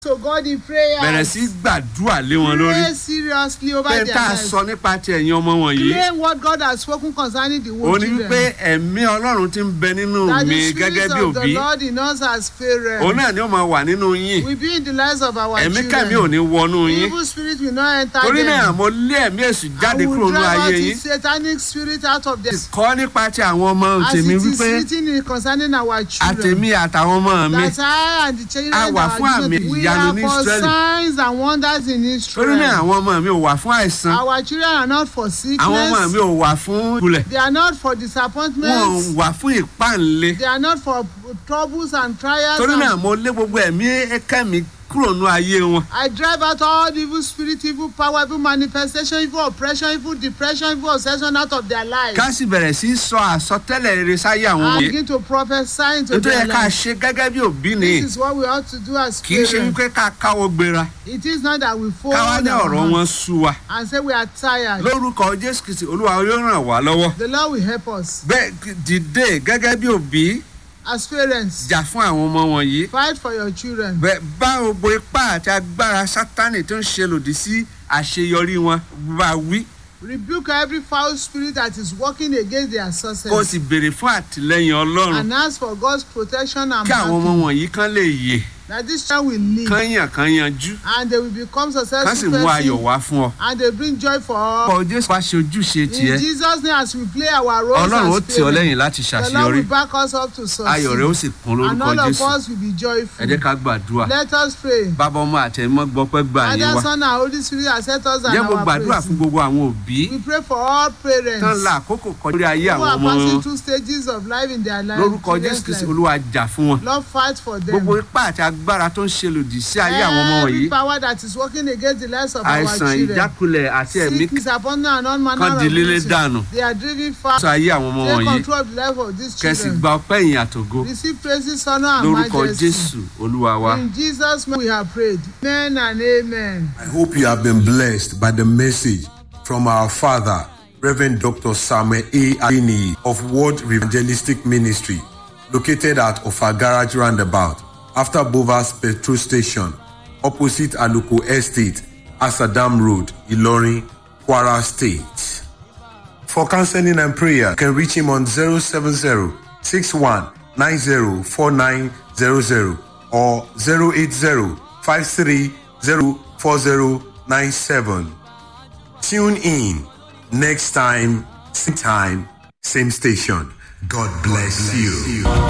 to God in prayer. bẹ̀rẹ̀ sí gbàdúrà lé wọn lórí Pray seriously over pé their tá a lives. sọ nípa ti ẹ̀yin ọmọ wọ̀nyí Claim what God has spoken concerning the ó whole ní children. wípé ẹ̀mí ọlọ́run ti ń bẹ nínú that mi the gẹ́gẹ́ spirit bí of the òbí Lord in us as parents òun náà ni ó máa wà nínú yín will be in the lives of our ẹ̀mí children. kẹ́mi ò ní wọnú yín Evil spirit will not enter torí náà them. mo lé ẹ̀mí èṣù jáde I kúrò will nínú drive out ayé yín the satanic spirit out of them. kọ́ nípa ti àwọn ọmọ As tèmi it is wípé written in concerning our children. àtèmi àtàwọn ọmọ mi that I and the children A wà that fún are àmì given- we ìyanu are ní for Ísírẹ́lì. signs and wonders in torí Israel. náà àwọn ọmọ mi ò wà fún àìsàn Our children are not for àwọn ọmọ mi sickness. ò wà fún kulẹ̀ They are not for wọn ò disappointment. wà fún ìpáǹle They are not for troubles and trials. torí and- náà mo lé gbogbo ẹ̀mí kẹ́mi kúrò nínú ayé wọn I drive out all the evil spirit, evil power, evil manifestation, evil oppression, evil depression, evil obsession out of their lives. ká sì bẹ̀rẹ̀ sí í sọ àsọtẹ́lẹ̀ rere sáyé àwọn and wọ̀nyí begin to prophesy into nítorí their ẹ ká lives. ṣe gẹ́gẹ́ bí òbí ni This is what we ought to do as kì í ṣe parents. wípé ká káwọ́ gbéra It is not that we fold káwá ní our ọ̀rọ̀ hands wọn sú wa and say we are tired. lórúkọ jésù kìsì olúwa yóò ràn wá lọ́wọ́ The Lord will help us bẹ́ẹ̀ dìde gẹ́gẹ́ bí òbí as parents. jà fún àwọn ọmọ wọ̀nyí Fight for your children. bẹ́ẹ̀ bá gbogbo ipá àti agbára sátánì tó ń ṣe lòdì sí àṣeyọrí wọn bá wí Rebuke every foul spirit that is working against their kó o success. sì béèrè fún àtìlẹyìn ọlọ́run And ask for God's protection and kí àwọn ọmọ backing. wọ̀nyí kán lè yè That this child will live kán yàn kán yanjú and they will become kán sì successful mú ayọ̀ person wá fún ọ. and they bring joy for all. ọkọ̀ jésù wá ṣe ojúṣe In tiẹ̀ Jesus' name, as we play our roles ọlọ́run ó as tì ọ́ parents, lẹ́yìn láti the Lord ṣàṣeyọrí will back us up to ayọ̀ rẹ̀ ó succeed. sì kún And lórúkọ all of jésù us will be ẹ joyful. jẹ́ ká gbàdúrà Let us pray. bàbá ọmọ àtẹ̀mọ́ gbọ́pẹ́ gbà yín Father, wá Son, and Holy Spirit, accept us and jẹ́ mo our gbàdúrà praise. fún gbogbo àwọn òbí We pray for all parents tán la àkókò kọjú lórí ayé who àwọn are ọmọ passing wọn through stages of life in their life. lórúkọ jésù children's kristi life. olúwa jà fún wọn Lord, fight for them. gbogbo ipá àti agbára tó ń ṣe lòdì sí ayé àwọn ọmọ Every wọ̀nyí power that is working against the lives of our àìsàn children. ìjákulẹ̀ àti ẹ̀mí Sick, disappointment, and all manner kan of di lílé illnesses. dànù They are driven far. sọ ayé àwọn ọmọ Take wọ̀nyí control of the life of these kẹsì children. gba ọpẹ́ ìyìn àtògo Receive praises, honor, and lórúkọ majesty. jésù olúwa wa. In Jesus' name we have prayed. Amen and amen. I hope you have been blessed by the message from our father, Reverend Dr. Samuel A. Adini of World Evangelistic Ministry, located at Ofa Garage Roundabout, after Bovas Petrol Station, opposite Aluko Estate, Asadam Road, Ilorin, Kwara State. For counseling and prayer, you can reach him on 070 61 90 4900 or 080 53 4097. Tune in next time, same time, same station. God bless you.